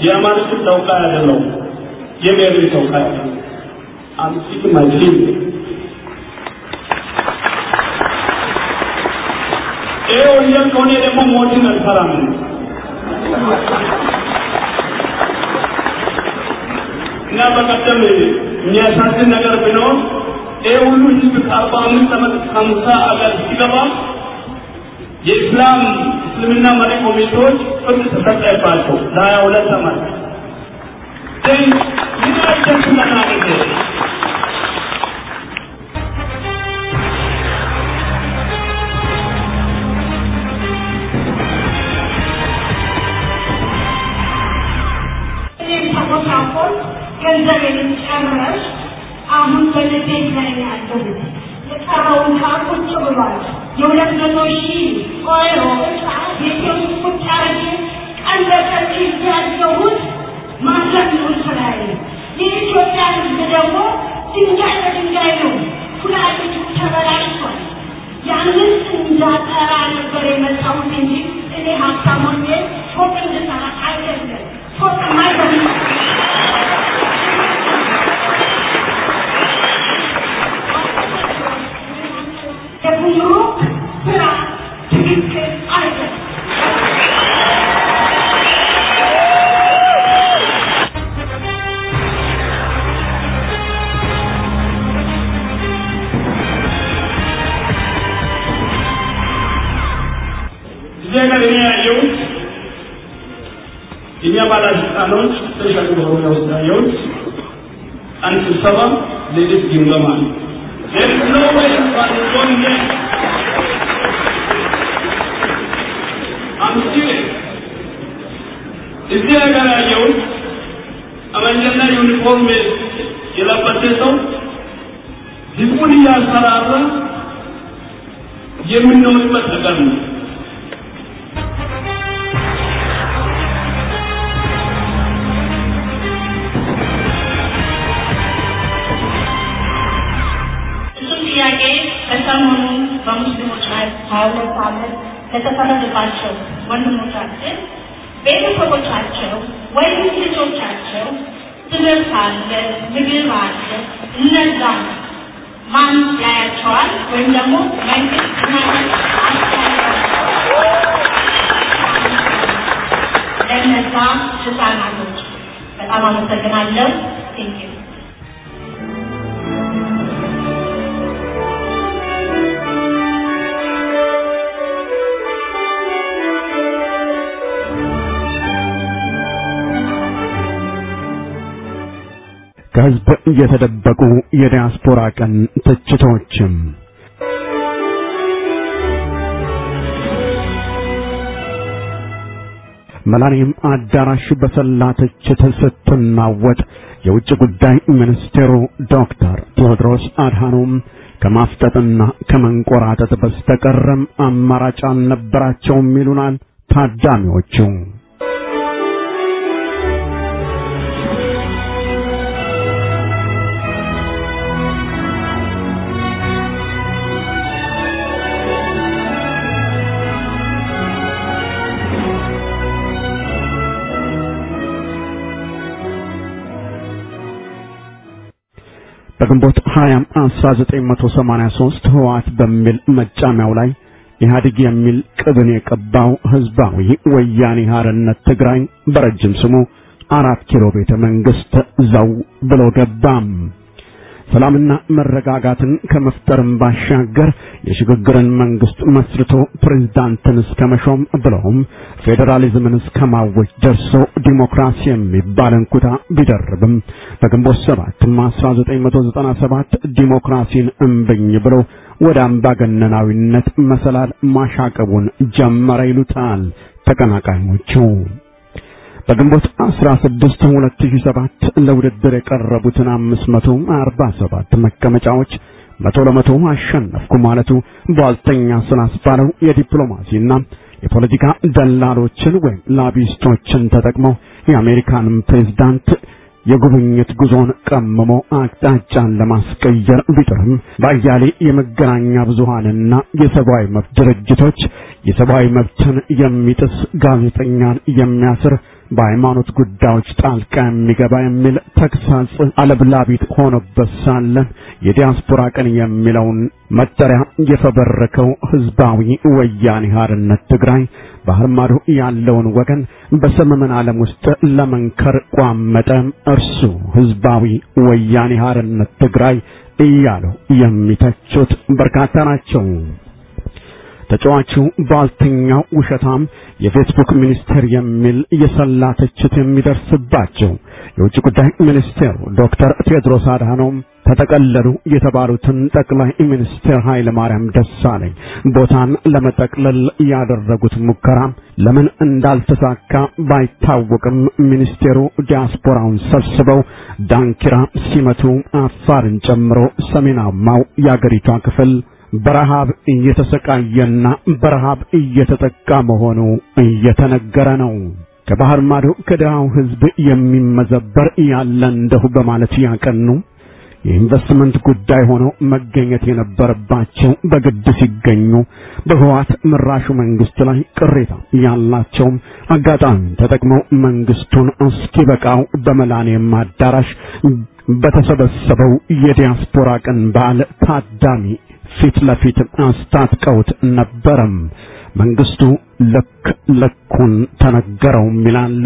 የአማርኛ ተወካይ አይደለሁም፣ የብሔር ተወካይ I'm speaking my dream. ይሄ ወንጀል ከሆነ ደግሞ ሞትን አልፈራም። እና በቀደም የሚያሳዝን ነገር ቢኖር ይህ ሁሉ ህዝብ ከአርባ አምስት ዓመት ከሀምሳ አገር ሲገባ የኢስላም እስልምና መሪ ኮሚቴዎች ፍርድ ተሰጠባቸው ለሀያ ሁለት ዓመት ግን ምን አይደርስለናል ጊዜ ተቆሳቆል ገንዘቤን ጨምረሽ አሁን በልቤት ላይ ነው ያለሁት። የቀረውን ቁጭ ብሏል። የሁለት መቶ ሺህ ኦይሮ እቃ ቤቴ ውስጥ ቁጭ አድርጌ ቀን በቀን ያለሁት ማድረግ ነው ስራዬ። የኢትዮጵያ ሕዝብ ደግሞ ድንጋይ በድንጋይ ነው። ኩላሊቱ ተበላሽቷል። ያንን እንዳጠራ ነበር የመጣሁት እንጂ እኔ ሀብታም ሆኜ ፎቅ እንድሰራ አይደለም። ፎቅ አይደለም። የጉምሩክ ስራ ትክክል አይደለም። እዚህ ሀገር እኔ ያየሁት የእኛ ባለስልጣኖች ስፔሻል በሆነ ውስጥ ያየሁት አንድ ስብሰባ ሌሊት ግምገማ ነው። There is no way but going there. I'm serious. እዚህ ሀገር ያየሁት ጠመንጃና ዩኒፎርም የለበሰ ሰው ህዝቡን እያስፈራራ የምንኖርበት ነገር ነው። እሱም ጥያቄ ከሰሞኑ በሙስሊሞች ላይ ሀያ ሁለት ዓመት ለተፈረደባቸው ወንድሞቻችን ቤተሰቦቻቸው ወይም ልጆቻቸው ትምህርት አለ፣ ምግብ አለ። እነዛ ማን ያያቸዋል? ወይም ደግሞ መንግስት ማን ለእነዛ ህፃናቶች በጣም አመሰግናለሁ። ቴንኪዩ ከህዝብ የተደበቁ የዲያስፖራ ቀን ትችቶችም መላኒም አዳራሽ በሰላ ትችት ስትናወጥ የውጭ ጉዳይ ሚኒስቴሩ ዶክተር ቴዎድሮስ አድሃኖም ከማፍጠጥና ከመንቆራጠጥ በስተቀረም አማራጭ አልነበራቸውም ይሉናል ታዳሚዎቹ። በግንቦት 20 1983 ህወሓት በሚል መጫሚያው ላይ ኢህአዴግ የሚል ቅብን የቀባው ህዝባዊ ወያኔ ሓርነት ትግራይ በረጅም ስሙ አራት ኪሎ ቤተ መንግስት ዘው ብሎ ገባም። ሰላምና መረጋጋትን ከመፍጠርም ባሻገር የሽግግርን መንግስት መስርቶ ፕሬዝዳንትን እስከ መሾም ብለውም ፌዴራሊዝምን እስከ ማወጅ ደርሶ ዲሞክራሲ የሚባል እንኩታ ቢደርብም በግንቦት ሰባትም 1997 ዲሞክራሲን እምብኝ ብሎ ወደ አምባገነናዊነት መሰላል ማሻቀቡን ጀመረ ይሉታል ተቀናቃኞቹ። በግንቦት 16 2007 ለውድድር የቀረቡትን 547 መቀመጫዎች መቶ ለመቶ አሸነፍኩ ማለቱ ቧልተኛ ስላስባለው የዲፕሎማሲና የፖለቲካ ደላሎችን ወይም ላቢስቶችን ተጠቅመው የአሜሪካንን ፕሬዝዳንት የጉብኝት ጉዞን ቀምሞ አቅጣጫን ለማስቀየር ቢጥርም በአያሌ የመገናኛ ብዙሃንና የሰብአዊ መብት ድርጅቶች የሰብአዊ መብትን የሚጥስ ጋዜጠኛን የሚያስር በሃይማኖት ጉዳዮች ጣልቃ የሚገባ የሚል ተግሳጽ አለብላቢት ሆኖበት ሳለ የዲያስፖራ ቀን የሚለውን መጠሪያ የፈበረከው ህዝባዊ ወያኔ ሓርነት ትግራይ ባህር ማዶ ያለውን ወገን በሰመመን ዓለም ውስጥ ለመንከር ቋመጠ። እርሱ ህዝባዊ ወያኔ ሓርነት ትግራይ እያሉ የሚተቹት በርካታ ናቸው። ተጫዋቹ ባልተኛው ውሸታም የፌስቡክ ሚኒስቴር የሚል የሰላ ትችት የሚደርስባቸው የውጭ ጉዳይ ሚኒስቴሩ ዶክተር ቴድሮስ አድሃኖም ተጠቀለሉ የተባሉትን ጠቅላይ ሚኒስትር ኃይለ ማርያም ደሳለኝ ቦታን ለመጠቅለል ያደረጉት ሙከራ ለምን እንዳልተሳካ ባይታወቅም ሚኒስቴሩ ዲያስፖራውን ሰብስበው ዳንኪራ ሲመቱ አፋርን ጨምሮ ሰሜናማው የአገሪቷ ክፍል በረሃብ እየተሰቃየና በረሃብ እየተጠቃ መሆኑ እየተነገረ ነው። ከባህር ማዶ ከድሃው ሕዝብ የሚመዘበር ያለ እንደሁ በማለት ያቀኑ የኢንቨስትመንት ጉዳይ ሆኖ መገኘት የነበረባቸው በግድ ሲገኙ በህዋት ምራሹ መንግስት ላይ ቅሬታ ያላቸውም አጋጣሚ ተጠቅመው መንግስቱን እስኪበቃው በመላኔም አዳራሽ በተሰበሰበው የዲያስፖራ ቀን በዓል ታዳሚ ፊት ለፊት አስታጥቀውት ነበረም። መንግስቱ ልክ ልኩን ተነገረውም ይላሉ።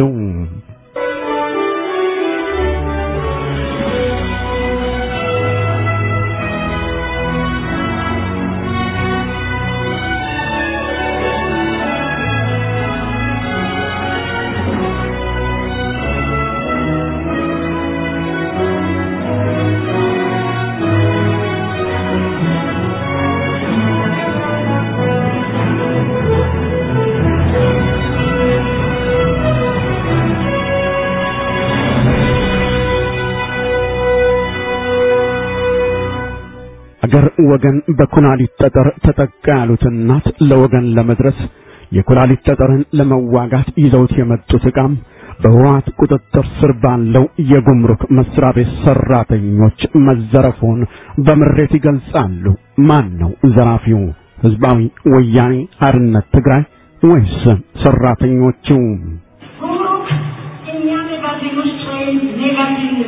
አገር ወገን በኩላሊት ጠጠር ተጠቃ ያሉት እናት ለወገን ለመድረስ የኩላሊት ጠጠርን ለመዋጋት ይዘውት የመጡት ዕቃም በህወሓት ቁጥጥር ስር ባለው የጉምሩክ መስሪያ ቤት ሰራተኞች መዘረፉን በምሬት ይገልጻሉ። ማን ነው ዘራፊው? ህዝባዊ ወያኔ ሓርነት ትግራይ ወይስ ሰራተኞቹ? ጉምሩክ እኛ መጋዘን ውስጥ ወይም መጋዘን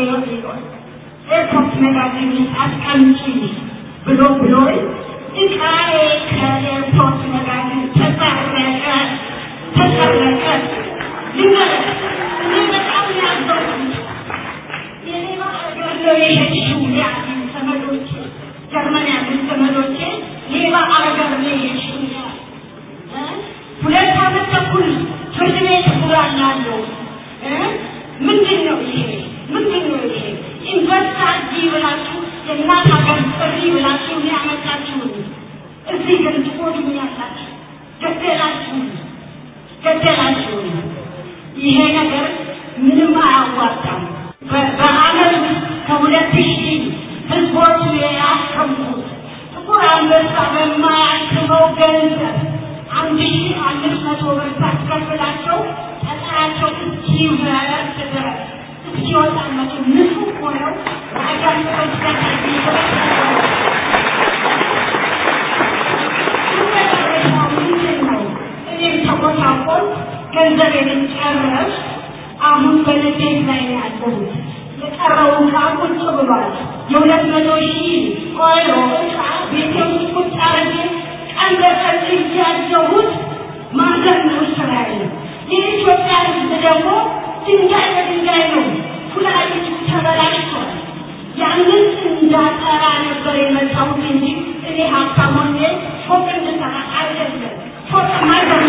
ኤርፖርት መጋዘን ውስጥ አስቀምጪ ብሎ ብሎ እቃዬ ከኤርፖርት መጋዘን ተሰረቀ ተሰረቀ። ልንገርህ እኔ በጣም ያዘንኩት የሌባ ሀገር ነው የሄድሽው ያሉኝ ዘመዶቼ፣ ጀርመን ያሉት ዘመዶቼ ሌባ ሀገር ነው የሄድሽው ያሉኝ ሁለት ዓመት ተኩል ፍርድ ቤት ጉራላለሁ። ምንድን ነው ይሄ? ምንድን ነው ይሄ? ኢንቨስት አድርጊ ብላችሁ የእናት ሀገር ጥሪ ብላችሁ ያመጣችሁን እዚህ ግን ትጎዱኛላችሁ። ገደላችሁን፣ ገደላችሁን። ይሄ ነገር ምንም አያዋጣም። በ- በዓመት ውስጥ ከሁለት ሺህ ህዝቦች ያከምኩት ጥቁር አንበሳ በማያክመው ገንዘብ አንድ ሺህ አምስት መቶ ብር ሳስከፍላቸው ጠጠራቸው እስኪበረስ ድረስ እስኪወጣላቸው ንጹህ ሆነው ሀገራቸው እኔም ተቆጣቆል ገንዘቤን ጨረስ አሁን በንዴት ላይ ነው ያለሁት። የቀረውን ዕቃ ቁጭ ብሏል። የሁለት መቶ ሺህ ኦይሮ ዕቃ ቤቴ ውስጥ ቁጭ አድርጌ ቀን በቀን እያየሁት ማዘን ነው ስራዬ። የኢትዮጵያ ሕዝብ ደግሞ ድንጋይ በድንጋይ ነው። ኩላሊቱ ተበላሽቷል። ያንን እንዳጠራ ነበር የመጣሁት እንጂ እኔ ሀብታም ሆኜ ፎቅ እንድሰራ አይደለም። ፎቅ ማዘን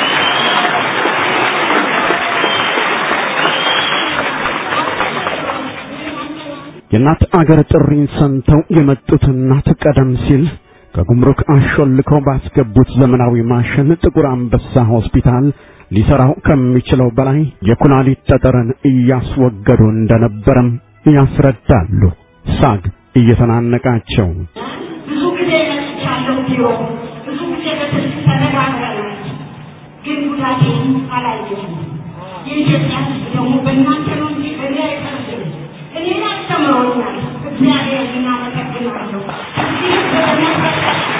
የእናት አገር ጥሪን ሰምተው የመጡት እናት ቀደም ሲል ከጉምሩክ አሾልከው ባስገቡት ዘመናዊ ማሽን ጥቁር አንበሳ ሆስፒታል ሊሰራው ከሚችለው በላይ የኩላሊት ጠጠርን እያስወገዱ እንደነበረም ያስረዳሉ። ሳግ እየተናነቃቸው ብዙ ጊዜ መጥቻለሁ ቢሮ ብዙ ጊዜ በስልክ ተነጋግረናል። ግን ጉዳቴን አላየሁም። የኢትዮጵያ ሕዝብ ደግሞ በእናንተ ነው እንጂ በእኔ አይፈርድም። እኔን አስተምሮኛል። እግዚአብሔር እናመሰግናለሁ። እዚህ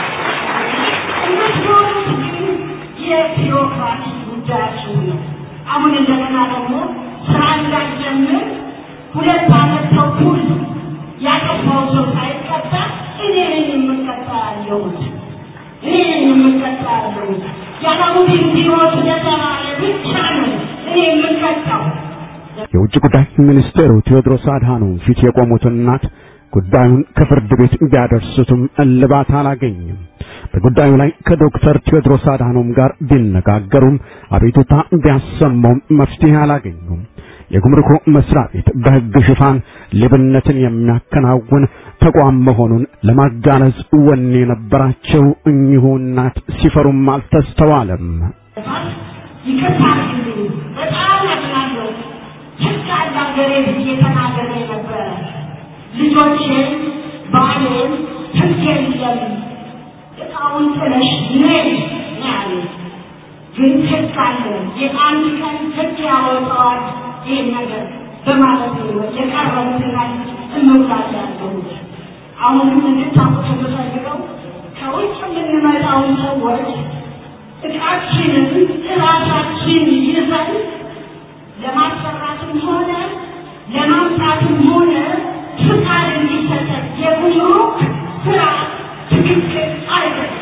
የምትኖሩት ግን የቢሮክራሲ ጉዳያችሁ ነው። አሁን እንደገና ደግሞ ስራ እንዳልጀምር ሁለት ዓመት ተኩል ያጠፋው ሰው ሳይቀጣ እኔ ነኝ የምቀጣ ያለሁት እኔ ነኝ የምቀጣ ያለሁት ያላሙዲን ቢሮ ስለተባለ ብቻ ነው እኔ የምቀጣው። የውጭ ጉዳይ ሚኒስቴሩ ቴዎድሮስ አድሃኖም ፊት የቆሙት እናት ጉዳዩን ከፍርድ ቤት ቢያደርሱትም እልባት አላገኝም። በጉዳዩ ላይ ከዶክተር ቴዎድሮስ አድሃኖም ጋር ቢነጋገሩም አቤቱታ ቢያሰማውም መፍትሄ አላገኙም። የጉምሩክ መስሪያ ቤት በሕግ ሽፋን ሌብነትን የሚያከናውን ተቋም መሆኑን ለማጋለጽ ወኔ የነበራቸው እኚሁ እናት ሲፈሩም አልተስተዋለም። ይቅርታ አድርግልኝ፣ በጣም አዝናለሁ። ህግ አለ ሀገሬ ብዬ ተናግሬ ነበረ። ልጆቼን፣ ባሌን ህግ የለም እቃውን ጥለሽ ነይ ነው ያሉኝ። ግን ህግ አለ፣ የአንድ ቀን ህግ ያወጣዋል ይህን ነገር በማለት ነው የቀረቡትና እንውላለ ያለሁት። አሁንም እንድታውቁት የምፈልገው ከውጭ የምንመጣውን ሰዎች እቃችንን ራሳችን ይዘን ለማሰራትም ሆነ ለማምጣትም ሆነ ፍቃድ እንዲሰጠን የጉምሩክ ስራ ትክክል አይደለም።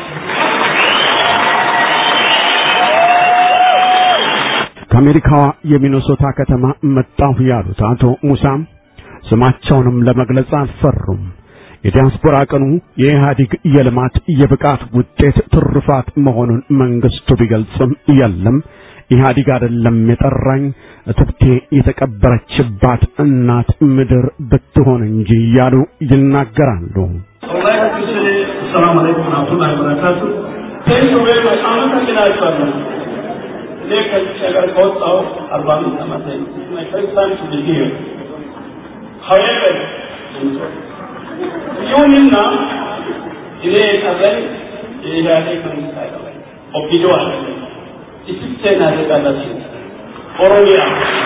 ከአሜሪካዋ የሚኒሶታ ከተማ መጣሁ ያሉት አቶ ሙሳም ስማቸውንም ለመግለጽ አልፈሩም። የዲያስፖራ ቀኑ የኢህአዴግ የልማት የብቃት ውጤት ትሩፋት መሆኑን መንግስቱ ቢገልጽም የለም ኢህአዴግ አይደለም የጠራኝ እትብቴ የተቀበረችባት እናት ምድር ብትሆን እንጂ እያሉ ይናገራሉ። ወላሂ ሀዲስ ሰላም አለይኩም ወራህመቱላሂ ወበረካቱ ቴንክ ዩ ቬሪ ማች አመሰግናችኋለሁ። እኔ ከዚህ ሀገር ከወጣሁ አርባ አምስት ዓመት ማይ ፈርስት ታይም ቱ ቢ ሂር ሀዌቨር ይሁንና እኔ የቀረኝ የኢህአዴግ መንግስት አይደለም፣ ኦፒዲዮ አይደለም፣ ኢትዮጵያን አደጋላችሁ ኦሮሚያ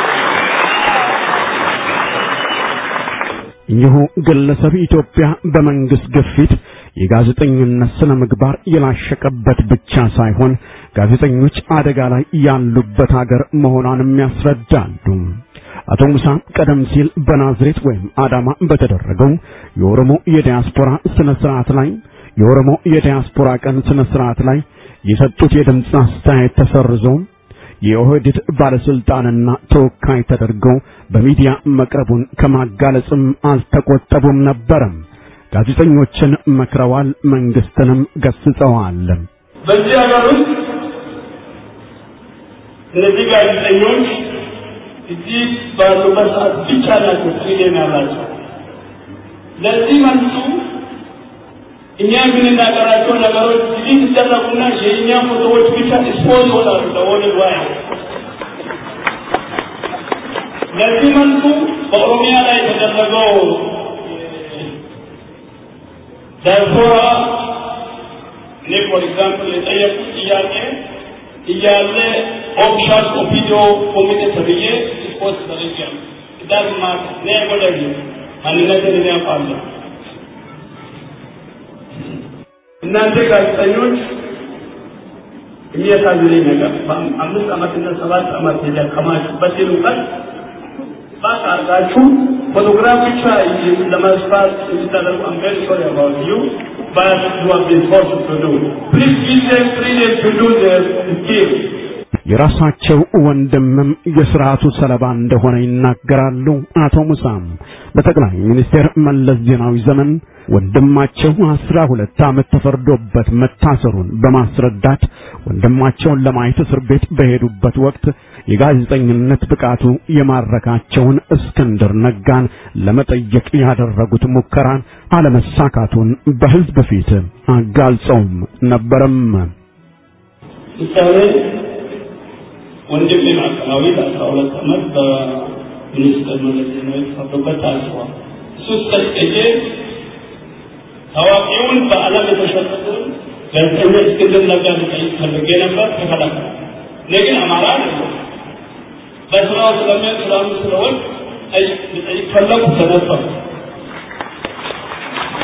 እኚሁ ግለሰብ ኢትዮጵያ በመንግስት ግፊት የጋዜጠኝነት ስነ ምግባር የላሸቀበት ብቻ ሳይሆን ጋዜጠኞች አደጋ ላይ ያሉበት ሀገር መሆኗንም ያስረዳሉ። አቶ ሙሳ ቀደም ሲል በናዝሬት ወይም አዳማ በተደረገው የኦሮሞ የዲያስፖራ ስነ ስርዓት ላይ የኦሮሞ የዲያስፖራ ቀን ስነ ስርዓት ላይ የሰጡት የድምፅ አስተያየት ተሰርዞ የኦህዴድ ባለስልጣንና ተወካይ ተደርገው በሚዲያ መቅረቡን ከማጋለጽም አልተቆጠቡም ነበረም። ጋዜጠኞችን መክረዋል፣ መንግስትንም ገስጸዋል። በዚህ ሀገር ውስጥ እነዚህ ጋዜጠኞች እዚህ ባሉበት ሰዓት ብቻ ናቸው ፍሪደም ያላቸው። ለዚህ መልሱ እኛ የምንናገራቸው ነገሮች እዚህ ሲደረጉና የእኛ ፎቶዎች ብቻ ኤክስፖዝ ይሆናሉ ለወርልድ ዋይድ። ለዚህ መልሱ በኦሮሚያ ላይ የተደረገው ዳያስፖራ እኔ ፎር ኤግዛምፕል የጠየቁት ጥያቄ እያለ ኦፊሻል ኦፒዲዮ ኮሚቴ ተብዬ ሪፖርት ተደርጊያለሁ። ዳዝ ማት እኔ አይጎዳኝ ማንነትን እኔ አውቃለሁ። እናንተ ጋዜጠኞች የሚያሳዝነኝ ነገር በአምስት ዓመትና ሰባት ዓመት የደከማችሁበትን እውቀት ባክ አድርጋችሁ ፎቶግራፍ ብቻ ለመስፋት የሚታደርጉ I'm very sorry about you but you have been forced to do. Please give them freedom to do their skill. የራሳቸው ወንድምም የስርዓቱ ሰለባ እንደሆነ ይናገራሉ። አቶ ሙሳም በጠቅላይ ሚኒስትር መለስ ዜናዊ ዘመን ወንድማቸው አስራ ሁለት ዓመት ተፈርዶበት መታሰሩን በማስረዳት ወንድማቸውን ለማየት እስር ቤት በሄዱበት ወቅት የጋዜጠኝነት ብቃቱ የማረካቸውን እስክንድር ነጋን ለመጠየቅ ያደረጉት ሙከራን አለመሳካቱን በሕዝብ ፊት አጋልጸውም ነበረም። ምሳሌ ወንድሜ ማዕከላዊ ለአስራ ሁለት ዓመት በሚኒስትር መለስ ዜናዊ ተፈርዶበት ታስሯል። እሱ እስከ ታዋቂውን በዓለም የተሸጠውን ጋዜጠኛ እስክንድር ነጋ ልጠይቅ ፈልጌ ነበር፣ ተከለከለ። እኔ ግን አማራ አይደለም በስራው ስለሚያ ስራሙ ስለሆን ልጠይቅ ፈለጉ፣ ተነፈሩ።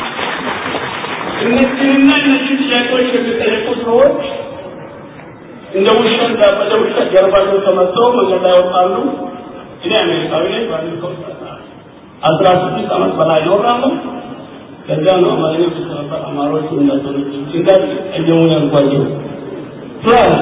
እነዚህንና እነዚህ ጥያቄዎች የሚጠየቁ ሰዎች እንደ ውሸት በደ ውሸት ጀርባቸው ተመተው መንገድ ላይ ወጣሉ። እኔ አሜሪካዊ ነኝ። ባለፈው አስራ ስድስት ዓመት በላይ ኖራለሁ። ከዚያ ነው አማርኛ ሲሰራ አማሮች እንደተሉ ድንጋይ እየሙ ያልኳቸው ፕላስ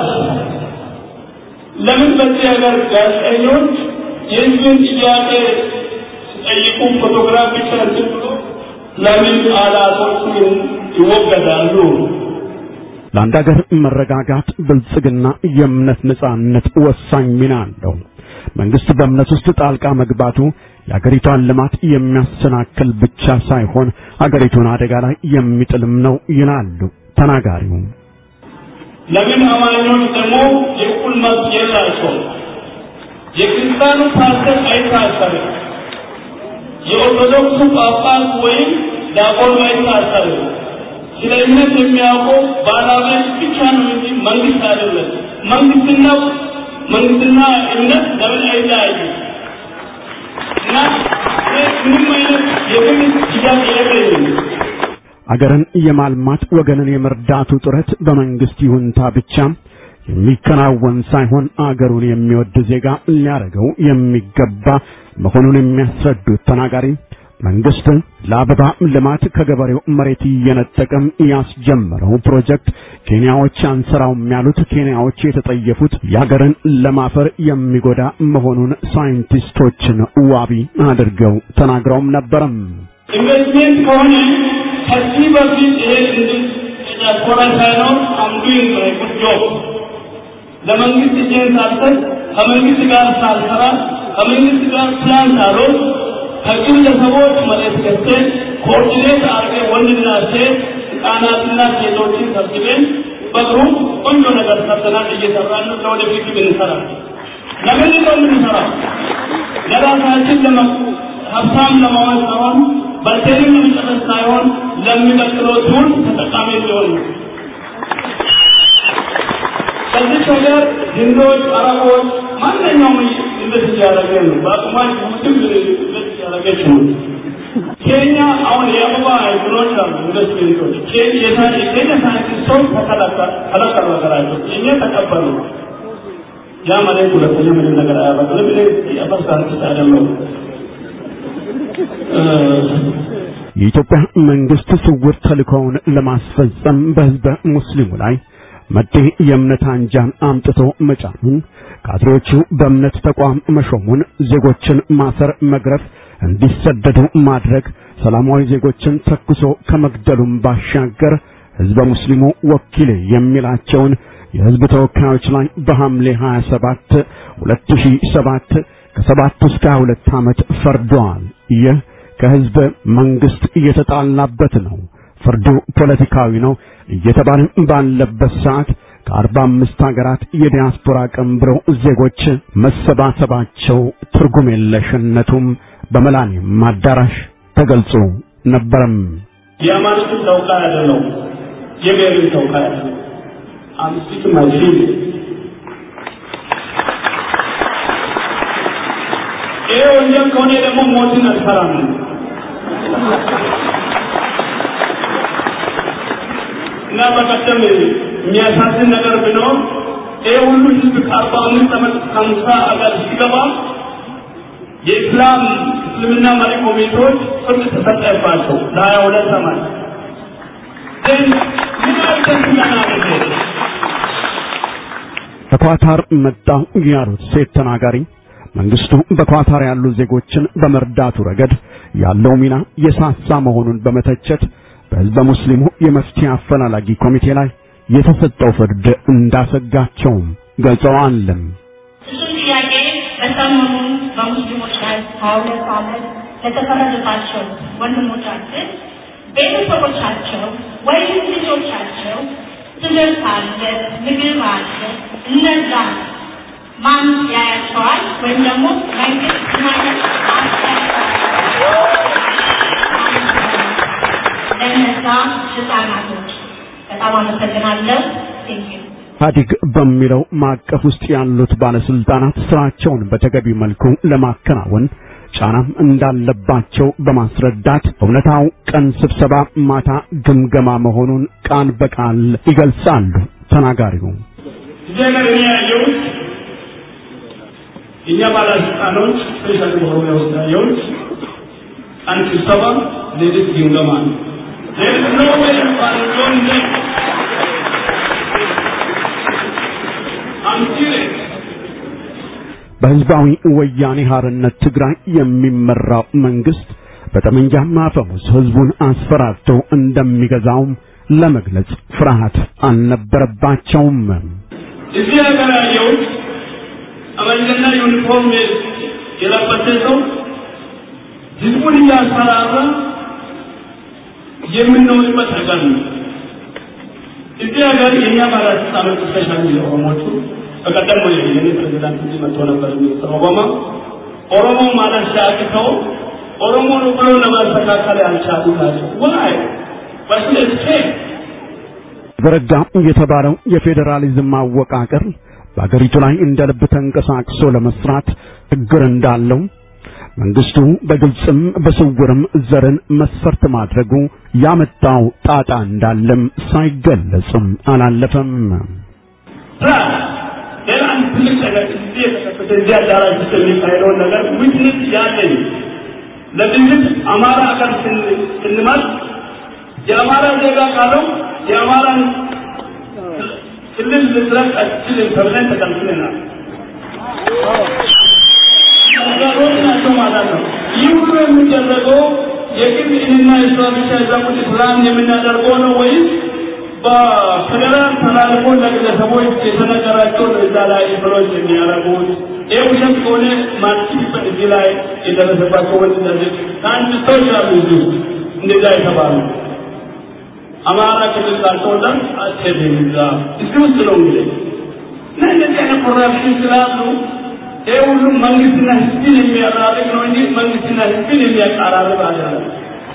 ለምን በዚህ ሀገር ጋዜጠኞች የህዝብን ጥያቄ ሲጠይቁ ፎቶግራፍ ብቻ እንትን ብሎ ለምን አላቶቹን ይወገዳሉ? ለአንድ ሀገር መረጋጋት፣ ብልጽግና፣ የእምነት ነጻነት ወሳኝ ሚና አለው። መንግስት በእምነት ውስጥ ጣልቃ መግባቱ የአገሪቷን ልማት የሚያሰናክል ብቻ ሳይሆን አገሪቱን አደጋ ላይ የሚጥልም ነው ይላሉ ተናጋሪው። ለምን አማኞች ደግሞ የእኩል መብት የላቸውም? የክርስቲያኑ ፓስተር አይታሰርም። የኦርቶዶክሱ ጳጳስ ወይም ዲያቆኑ አይታሰርም። ስለ እምነት የሚያውቀው ባለቤት ብቻ ነው እንጂ መንግስት አይደለም። መንግስትና መንግስትና እምነት ለምን አይለያዩ? እና ምንም አይነት የግል ጥያቄ የለኝም። አገርን የማልማት ወገንን የመርዳቱ ጥረት በመንግስት ይሁንታ ብቻ የሚከናወን ሳይሆን አገሩን የሚወድ ዜጋ ሊያደርገው የሚገባ መሆኑን የሚያስረዱት ተናጋሪ መንግስት ለአበባ ልማት ከገበሬው መሬት እየነጠቀም ያስጀመረው ፕሮጀክት ኬንያዎች አንሰራውም ያሉት ኬንያዎች የተጠየፉት የአገርን ለማፈር የሚጎዳ መሆኑን ሳይንቲስቶችን ዋቢ አድርገው ተናግረውም ነበረም። ኢንቨስትሜንት ከሆነ ከዚህ በፊት ይሄ ዲያስፖራ ሳይኖር አምዱኝ ጉድ ጆብ ለመንግስት እጄን ሳልሰጥ ከመንግስት ጋር ሳልሰራ ከመንግስት ጋር ፕላን ሳልወስድ ከግለሰቦች መሬት ገዝተን ኮኦርዲኔት አድርገን ወንድና ሴት ህጻናትና ሴቶችን ሰብስበን በግሩፕ ቆንጆ ነገር ሰርተናል። እየሰራን ነው። ለወደፊት ብንሰራ ለምንድን ነው የምንሰራው? ለራሳችን ለመ ሀብታም ለመሆን ሳይሆን በልተንም ለመጨረስ ሳይሆን ለሚቀጥለው ትውልድ ተጠቃሚ እንዲሆን ነው። በዚህ ሀገር ህንዶች፣ አረቦች ማንኛውም ኢንቨስት እያደረገ ነው። በአቅማች ውስም ኢንቨስት እያደረገች ነው። ኬንያ አሁን የአበባ እንትኖች አሉ ኢንቨስትሜንቶች የኬንያ ሳይንቲስቶች ተከለከሉ ሀገራቸው የእኛ ተቀበሉ። ያ ማለት ሁለተኛ ምንም ነገር አያበቅልም። እኔ የአፈር ሳይንቲስት አይደለሁም። የኢትዮጵያ መንግስት ስውር ተልእኮውን ለማስፈጸም በህዝበ ሙስሊሙ ላይ መጤ የእምነት አንጃን አምጥቶ መጫኑን፣ ካድሬዎቹ በእምነት ተቋም መሾሙን፣ ዜጎችን ማሰር፣ መግረፍ፣ እንዲሰደዱ ማድረግ፣ ሰላማዊ ዜጎችን ተኩሶ ከመግደሉም ባሻገር ህዝበ ሙስሊሙ ወኪሌ የሚላቸውን የህዝብ ተወካዮች ላይ በሐምሌ 27 2007 ከሰባት እስከ ሁለት ዓመት ፈርደዋል። ይህ ከህዝብ መንግስት እየተጣላበት ነው። ፍርዱ ፖለቲካዊ ነው እየተባለ ባለበት ሰዓት ከአርባ አምስት ሀገራት የዲያስፖራ ቀንብረው ዜጎች መሰባሰባቸው ትርጉም የለሽነቱም በመላኒም አዳራሽ ተገልጾ ነበረም። የሃይማኖትን ተወካይ አይደለው፣ የብሔርን ተወካይ አይደለው። አምስት ማይፊ ይሄ ወንጀል ከሆነ ደግሞ ሞትን አልፈራም። እና በቀደም የሚያሳዝን ነገር ቢኖር ይህ ሁሉ ህዝብ ከአርባ አምስት ዓመት ከሀምሳ አገር ሲገባ የኢስላም እስልምና መሪ ኮሚቴዎች ፍርድ ተሰጠባቸው ለሀያ ሁለት ዓመት ግን ምን አልተስለናል ከኳታር መጣሁ ያሉት ሴት ተናጋሪ መንግስቱ በኳታር ያሉ ዜጎችን በመርዳቱ ረገድ ያለው ሚና የሳሳ መሆኑን በመተቸት በህዝበ ሙስሊሙ የመፍትሄ አፈላላጊ ኮሚቴ ላይ የተሰጠው ፍርድ እንዳሰጋቸውም ገልጸዋል። እሱም ጥያቄ በሰሞኑ በሙስሊሞች ላይ ሀያ ሁለት ዓመት ለተፈረደባቸው ወንድሞቻችን ቤተሰቦቻቸው ወይም ልጆቻቸው ትምህርት አለ፣ ምግብ አለ፣ እነዛ ማን ያያቸዋል? ወይም ደግሞ መንግስት ማለት ለነዛ ህጻናቶች በጣም አመሰግናለሁ። ቴንኪዩ ኢህአዴግ በሚለው ማዕቀፍ ውስጥ ያሉት ባለስልጣናት ስራቸውን በተገቢ መልኩ ለማከናወን ጫናም እንዳለባቸው በማስረዳት እውነታው ቀን ስብሰባ፣ ማታ ግምገማ መሆኑን ቃል በቃል ይገልጻሉ ተናጋሪው። እዚህ ሀገር እኔ ያየሁት የእኛ ባለስልጣኖች ስፔሻሊ በኦሮሚያ ውስጥ ያየሁት አንድ ስብሰባ ሌሊት ግምገማ ነው። ሌሊት ነው ወይ ባልሆን አምሲሬት በህዝባዊ ወያኔ ሐርነት ትግራይ የሚመራው መንግስት በጠመንጃ ማፈሙዝ ህዝቡን አስፈራርቶ እንደሚገዛውም ለመግለጽ ፍርሃት አልነበረባቸውም። እዚህ ሀገር ያየሁት ጠመንጃና ዩኒፎርም የለበሰ ሰው ህዝቡን እያስፈራራ የምንኖርበት ሀገር ነው። እዚህ ሀገር የእኛ ባለስልጣኖች ስፔሻሊ የኦሮሞቹ በቀደም ወይ የኔ ፕሬዚዳንት እዚህ መጥቶ ነበር ሚኒስትር ኦባማ ኦሮሞ ማለት ሲያቅተው ኦሮሞ ነው ብሎ ለማስተካከል ያልቻሉ ናቸው። ዋይ በስለስቴ ዘረጋ የተባለው የፌዴራሊዝም አወቃቀር በአገሪቱ ላይ እንደ ልብ ተንቀሳቅሶ ለመስራት ችግር እንዳለው መንግስቱ በግልጽም በስውርም ዘርን መስፈርት ማድረጉ ያመጣው ጣጣ እንዳለም ሳይገለጽም አላለፈም። ሌላ አንድ ትልቅ ነገር እዚህ የተከሰተ እዚህ አዳራሽ ውስጥ የሚካሄደውን ነገር ዊትነስ ያለኝ ለግልጽ አማራ አካል ስንመርጥ የአማራ ዜጋ ካለው የአማራን ክልል ልትረቅ አትችልም ተብለን ተከልክለናል። ነገሮች ናቸው ማለት ነው። ይህ ሁሉ የሚደረገው የግል እኔና እሷ ብቻ የዛቁት ፕላን የምናደርገው ነው ወይስ በፌዴራል ተላልፎ ለግለሰቦች የተነገራቸውን እዛ ላይ ብሎች የሚያደርጉት ይህ ውሸት ከሆነ ማትችልበት እዚህ ላይ የደረሰባቸው ወንድ እንደዚህ ሳይንቲስቶች አሉ እዚህ እንደዛ የተባሉ አማራ ክልል ካልተወጣን አትሄድም እዛ እዚህ ውስጥ ነው እንግዲህ እና እንደዚህ አይነት ኮራፕሽን ስላሉ ይህ ሁሉ መንግስትና ህዝብን የሚያራርቅ ነው እንጂ መንግስትና ህዝብን የሚያቀራርብ አይደለም።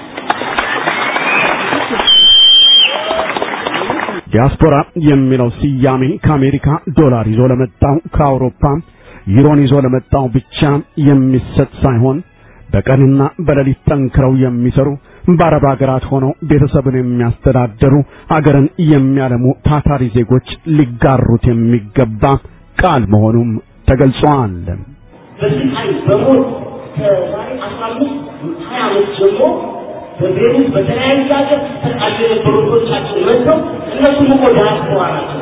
ዲያስፖራ የሚለው ስያሜ ከአሜሪካ ዶላር ይዞ ለመጣው ከአውሮፓ ዩሮን ይዞ ለመጣው ብቻ የሚሰጥ ሳይሆን በቀንና በሌሊት ጠንክረው የሚሰሩ በአረብ ሀገራት ሆነው ቤተሰብን የሚያስተዳደሩ አገርን የሚያለሙ ታታሪ ዜጎች ሊጋሩት የሚገባ ቃል መሆኑም ተገልጿል። በስቃይ በሞት ከዛሬ አስራ አምስት ሀያ ዓመት ጀምሮ በቤሩት በተለያዩ ሀገር ተቃሉ የነበሩ ወገኖቻችን መጥተው እነሱም እኮ ዳያስፖራ ናቸው።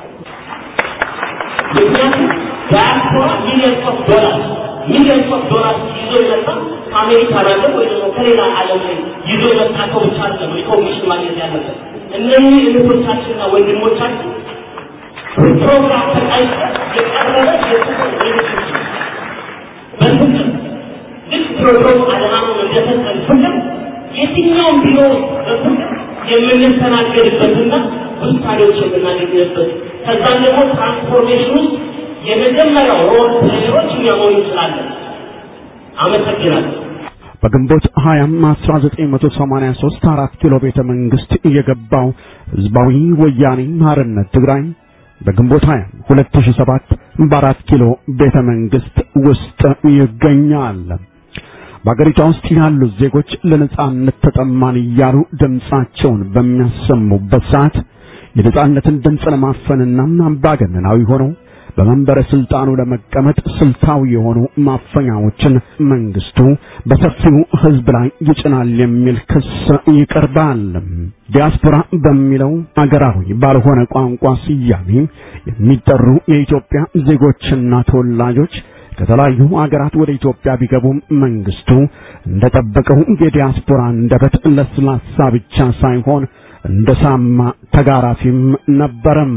ምክንያቱም ዳያስፖራ ሚሊየንስ ኦፍ ዶላር ሚሊየንስ ኦፍ ዶላር ይዞ የመጣ ከአሜሪካን ሀገር ወይ ደግሞ ከሌላ ዓለም ላይ ይዞ የመጣ ሰው ብቻ አይደለም ሪኮግኒሽን ማግኘት ያለበት። እነዚህ እህቶቻችንና ወንድሞቻችን ፕሮግራም ተቃይቶ የቀረበ የፍቅር ሪሌሽንሽፕ በፍቅር ልክ ፕሮግራም አለማመን እንደሰጠን ፍቅር የትኛውም ቢኖር በፍቅር የምንስተናገድበትና ውሳኔዎች የምናገኝበት ከዛም ደግሞ ትራንስፎርሜሽን ውስጥ የመጀመሪያው ሮል ፕሌየሮች እኛ መሆን እንችላለን። አመሰግናለሁ። በግንቦት 20 1983 አራት ኪሎ ቤተ መንግስት የገባው ህዝባዊ ወያኔ ሓርነት ትግራይ በግንቦት 20 2007 በአራት ኪሎ ቤተ መንግስት ውስጥ ይገኛል። በአገሪቷ ውስጥ ያሉት ዜጎች ለነጻነት ተጠማን እያሉ ድምፃቸውን በሚያሰሙበት ሰዓት የነጻነትን ድምፅ ለማፈንና አምባገነናዊ ሆነው በመንበረ ስልጣኑ ለመቀመጥ ስልታዊ የሆኑ ማፈኛዎችን መንግስቱ በሰፊው ህዝብ ላይ ይጭናል የሚል ክስ ይቀርባል። ዲያስፖራ በሚለው አገራዊ ባልሆነ ቋንቋ ስያሜ የሚጠሩ የኢትዮጵያ ዜጎችና ተወላጆች ከተለያዩ አገራት ወደ ኢትዮጵያ ቢገቡም መንግስቱ እንደጠበቀው የዲያስፖራ አንደበት ለስላሳ ብቻ ሳይሆን እንደ ሳማ ተጋራፊም ነበረም።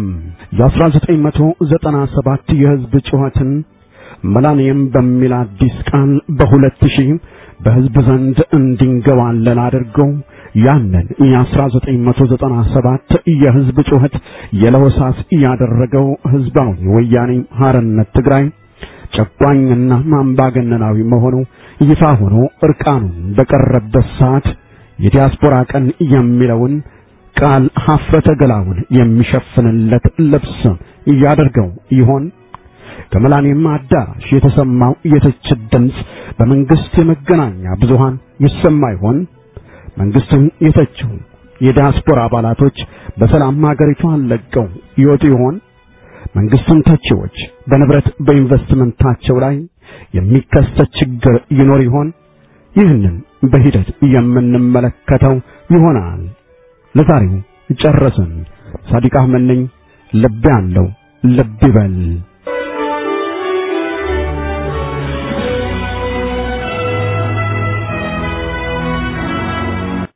የ1997 የህዝብ ጩኸትን መላኒየም በሚል አዲስ ቃል በሁለት ሺህ በህዝብ ዘንድ እንዲንገባለል አድርገው ያንን የ1997 የህዝብ ጩኸት የለሆሳስ ያደረገው ህዝባዊ ወያኔ ሓርነት ትግራይ ጨቋኝና አምባገነናዊ መሆኑ ይፋ ሆኖ እርቃኑን በቀረበት ሰዓት የዲያስፖራ ቀን የሚለውን ቃል ሀፍረተ ገላውን የሚሸፍንለት ልብስ እያደርገው ይሆን? ከመላኔም አዳራሽ የተሰማው የትችት ድምፅ በመንግስት የመገናኛ ብዙሃን ይሰማ ይሆን? መንግስትን የተቸው የዲያስፖራ አባላቶች በሰላም ሀገሪቷን ለቀው ይወጡ ይሆን? መንግስትን ተቺዎች በንብረት በኢንቨስትመንታቸው ላይ የሚከሰት ችግር ይኖር ይሆን? ይህንን በሂደት የምንመለከተው ይሆናል። ለዛሬው ጨረስን። ሳዲቅ አህመድ ነኝ። ልብ ያለው ልብ ይበል።